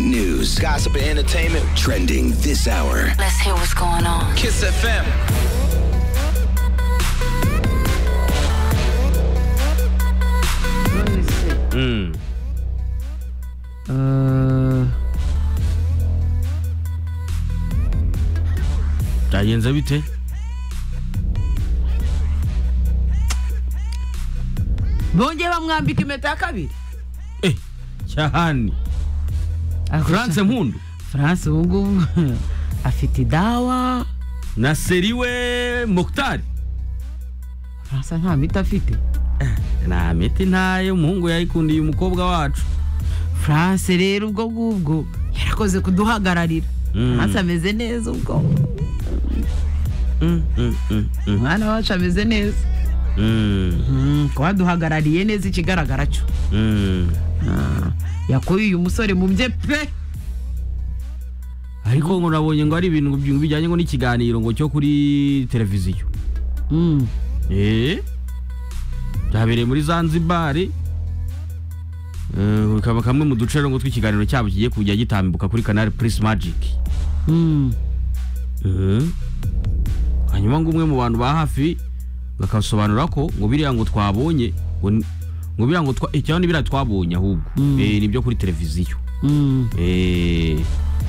news, gossip, and entertainment trending this hour. Let's hear what's going on. Kiss FM. Mm. Uh, byagenze bite bongeye bamwambika impeta ya kabiri eh cyahani france mpundu france ubu ngubu afite idawa na seriwe mukutari france nta miti afite nta miti ntayo umuhungu yayikundiye umukobwa wacu france rero ubwo ngubwo yarakoze kuduhagararira Mm. france ameze neza ubwo Mm, mm, mm, mm, umwana wacu ameze neza mm, Mm, kuba duhagarariye neza ikigaragara cyo mm. Ah, yakuye uyu musore mu bye pe ariko ngo nabonye ngo ari ibintu bi- bijyanye ngo n'ikiganiro ngo cyo kuri televiziyo Mm. eh byabereye muri zanzibar Eh, bikaba kamwe mu duce rero ngo tw'ikiganiro cyabo kigiye kujya gitambuka kuri canal plus magic Mm. Mhm. hanyuma ngo umwe mu bantu ba hafi bakasobanura ko ngo biriya ngo twabonye ngo ni- ngo biriya ngo twa eh, cyangwa ni biriya twabonye ahubwo Mm. eh nibyo kuri televiziyo Mm. eh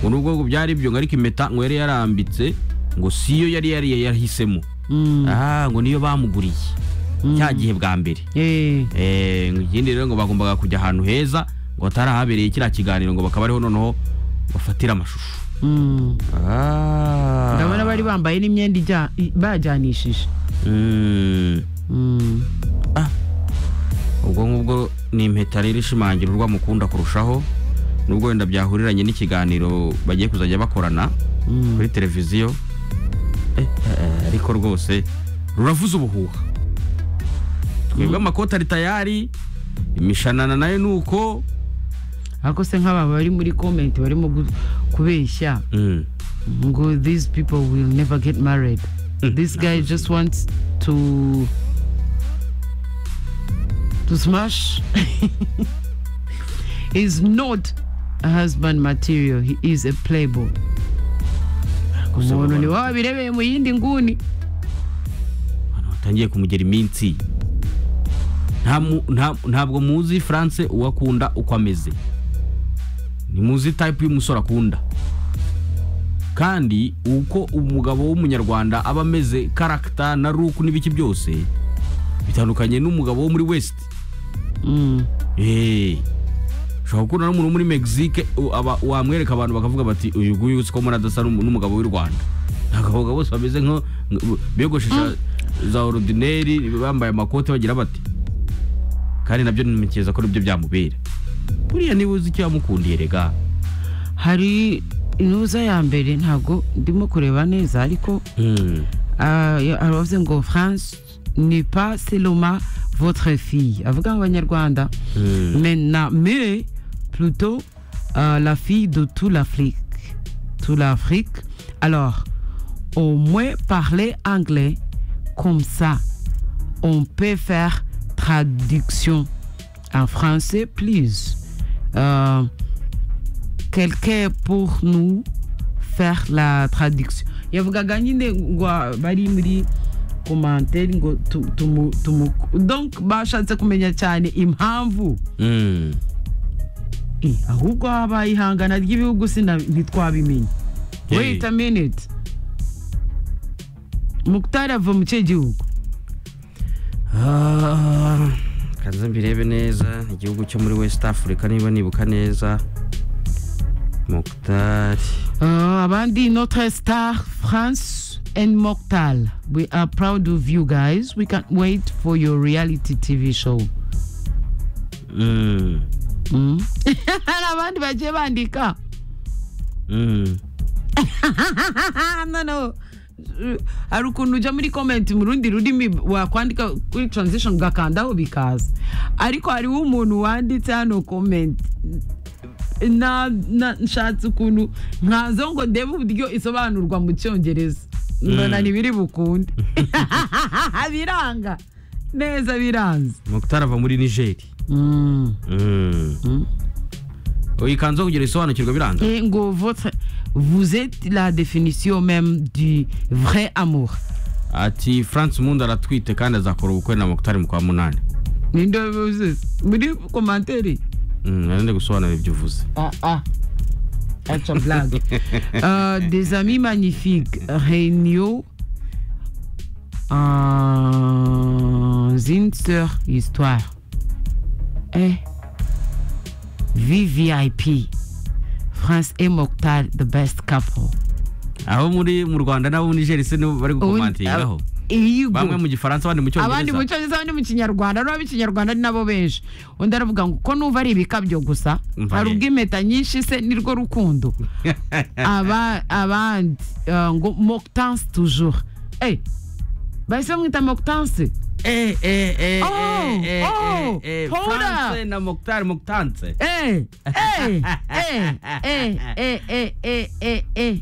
ngo nubwo ngo byari ibyo ngo ariko impeta ngo yari yarambitse ngo siyo yari yari yahisemo Mm. ah ngo niyo bamuguriye cya gihe bwa mbere Eh, eh ngo ikindi rero ngo bagombaga kujya ahantu heza ngo hatarahabereye kiriya kiganiro ngo bakaba ariho noneho bafatira amashusho mm. ah ndabona bari bambaye n'imyenda ijya- i- bajyanishije mm. Mm. ubwo ngubwo ni impeta rero ishimangira urwa mukunda kurushaho nubwo wenda byahuriranye n'ikiganiro bagiye kuzajya bakorana Mm. kuri televiziyo Eh, eh, ariko rwose ruravuze ubuhuha twebwe amakoti ari tayari imishanana nayo ni uko ariko se nk'aba bari muri komenti barimo gu- kubeshya Mm, ngo these people will never get married this guy just wants to to smash is not a husband material he is a playboy umuntu ni waba birebeye mu yindi nguni abantu batangiye kumugera iminsi Nta mu- nta- ntabwo muzi france uwo akunda uko ameze ntimuzi tayipu y'umusore akunda kandi uko umugabo w'umunyarwanda aba ameze karagita na ruku n'ibiki byose bitandukanye n'umugabo wo muri west Mm, Eh, ushobora gukunda n'umuntu wo muri mexique u- aba- wamwereka abantu bakavuga bati uyu nguyu si ko muri adasa n'umu- n'umugabo w'i rwanda abagabo bose bameze nko nk- biyogoshesha za orudineri bambaye amakote bagira bati kandi nabyo ntekereza ko nibyo byamubera buriya niba uzi icyo yamukundiye rega hari inuza ya mbere ntabwo ndimo kureba neza ariko Mm, ah, ya- aravuze ngo france ni pas seloma votre fille avuga ngo abanyarwanda mm, Maintenant, mais plutôt euh, la fille de toute l'Afrique. Toute l'Afrique. Alors, au moins parler anglais comme ça. On peut faire traduction en français, please. Euh, Quelqu'un pour nous faire la traduction. yavugaga nyine ngo bari muri commentaire ngo tu- tumu- tumu- donc bashatse kumenya cyane impamvu mm. Eh, ahubwo habaye ihangana ry'ibihugu sina ntitwabimenya Eh. wait a minute mukutari ava mu cye gihugu Ah, kanze mbirebe neza igihugu cyo muri west africa niba nibuka neza mukutari Ah, abandi notre star france and moktal we are proud of you guys we can't wait for your reality tv show Mm, Mm. hari abandi bagiye bandika mm. noneho eh, hari ukuntu ujya muri komenti mu rundi rurimi wakwandika kuri transition ugakandaho bikaza ariko hariho umuntu wanditse hano komenti na, na, nshatse ukuntu nkazo ngo ndebe uburyo isobanurwa mu cyongereza mbona ntibiri bukunde biranga neza biranze Muktar ava muri Niger. mm. Mm. ikanze kugira isobanukirwa biranga Et ngo votre, vous êtes la définition même du vrai amour. ati france mundi aratwite kandi azakora ubukwe na mukutari mu kwa munani Nindo vous- muri commentaire. Mm, nari ndi gusobanura ibyo uvuze Ah ah. Acha blague. Euh, des amis magnifiques. Régnaux. Euh, une sœur histoire. Eh. VVIP. France et Mokhtar, the best couple. aho muri mu rwanda n'abo muri nigeri se nibo bari gukomantingaho Here you go. bamwe mu gifaransa abandi mu abandi mu cyongereza cyongereza abandi mu kinyarwanda n'ab'ikinyarwanda ni nabo benshi undi aravuga ngo ko n'uva ari ibikabyo gusa Umva hari rero. ubw'impeta nyinshi se nirwo rukundo Aba- abandi eh, ngo mokitansi tujuru Eh, bahise bamwita mokitansi Eh, eh, eh, Oh, eh, eh, oh, eh, eh, hold up. France na mukutari mukutanse eee eee eee eee eee eee eee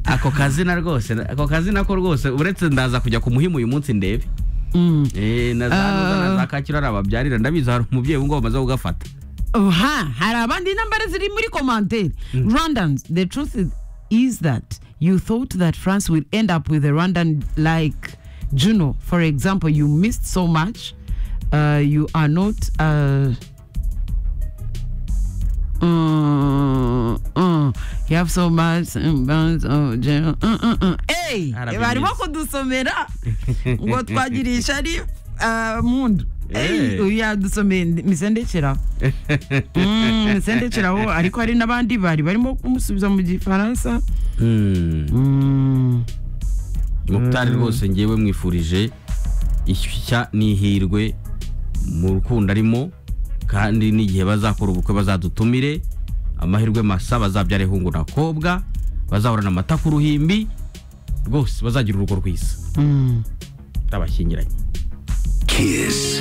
ako kazina rwose ako kazina ko rwose uretse ndaza kujya ku muhimu uyu munsi ndebe Eh, na za Ntuza na za kacyiru hari ababyarira ndabizi hari umubyeyi ubungubu bamaze kugafata Aha, hari abandi nambari ziri muri commentaire rwandans the truth is- is that you thought that france will end up with a rwandan like juno for example you missed so much uh, you are not uh, mm, mm, you have so much mm, bounds of Juno, mm, mm, mm. Hey, Arabizi. barimo kudusomera ngo twagirisha ari uh, mundu Eh. Hey, uyu yadusomeye misendekera sendekeraho ariko hari n'abandi bari barimo kumusubiza mu gifaransa mukutari rwose ngewe mwifurije ishya n'ihirwe mu rukundo arimo kandi n'igihe bazakora ubukwe bazadutumire amahirwe masa bazabyara ihungu nakobwa bazahorana amata ku ruhimbi rwose bazagira urugo rwiza Mm. ndabashyingiranye Kiss.